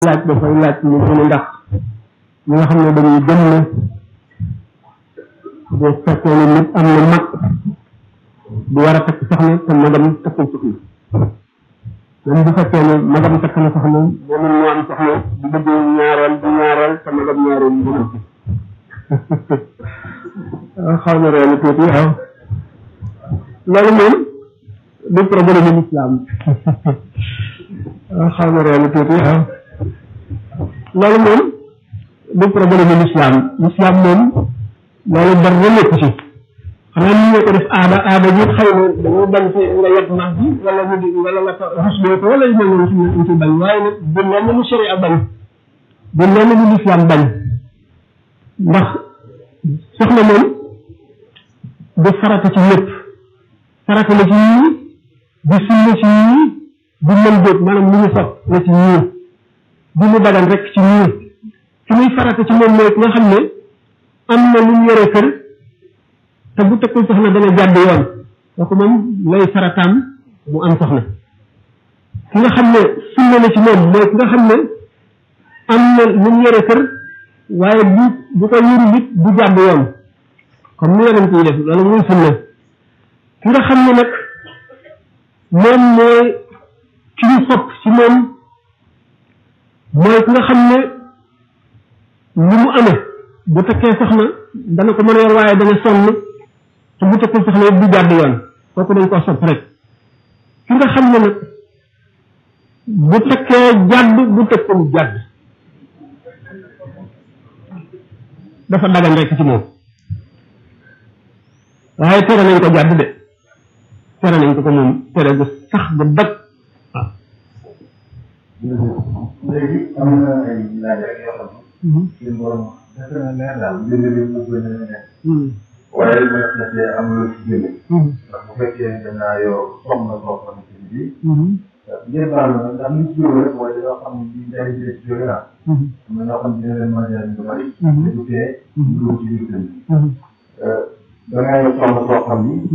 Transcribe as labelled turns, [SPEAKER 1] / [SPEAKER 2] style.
[SPEAKER 1] laaj dafay laaj ñu gën a ndax ñi nga xam ne dañuy gëm ne bu fekkee ne nit am na mag bu war a takk soxna te magam takkul soxna même bu fekkee ne magam takk na soxna moom moo am soxna bu bëggee ñaareel bu ñaareel te magam ñaareel bu bëgg xaw na reelu tuuti waaw loolu moom du problème mu islam xaw na reelu tuuti waaw loolu moom du problème mu islam islam moom loolu dara nekk ci xanaa ni ñoo ko def aada aada bi xëy na dañoo bañ ci nga yet mag bi wala mu di wala nga ko rusloo ko wala yu mel noonu ci ñu ci bañ waaye nag du lenn lu sharia bañ du lenn lu islam bañ ndax soxna moom du farata ci lépp farata la ci ñii du sunna ci ñii du mën jóg maanaam lu ñu sopp la ci ñii du mu dagan rek ci ñii fi muy farata ci moom mooy ki nga xam ne am na lu mu yore kër te bu tekkul soxna dana jàdd yoon kooku moom lay farataam mu am soxna ki nga xam ne sunna la ci moom mooy ki nga xam ne am na lu mu yore kër waaye bu bu ko yuru nit du jàdd yoon comme ni yonent yi def loolu muy sunna ki nga xam ne nag moom mooy ki ñu sopp ci moom mooy ki nga xam ne lu mu amee bu tekkee soxna dana ko mën a yor waaye dana sonn te bu tekkee soxna yëpp du jàdd yoon kooku dañ ko sopp rek ki nga xam ne nag bu tekkee jàdd bu tekkul jàdd dafa dagan rek ci moom waaye tere nañ ko jàdd de tere nañ ko ko moom tere gu sax gu dëgg waaw.
[SPEAKER 2] léegi am na ay laaj rek yoo xam ne. suñu borom defe na leer daal mbir mi mu gën a nekk. waaye li ma defee am lu ci génne. ndax bu fekkee dañ naa yor soxna soo xamante ni bii. ngeen baal ma ndax li ci jóge rek mooy dañoo xam ne bii njëriñ bi ci jóge naa. am na ñoo xam ne dina leen mën a jëriñ lu bari. te du tee. du ci biir kër gi. da ngaa yor soxna soo xam ni.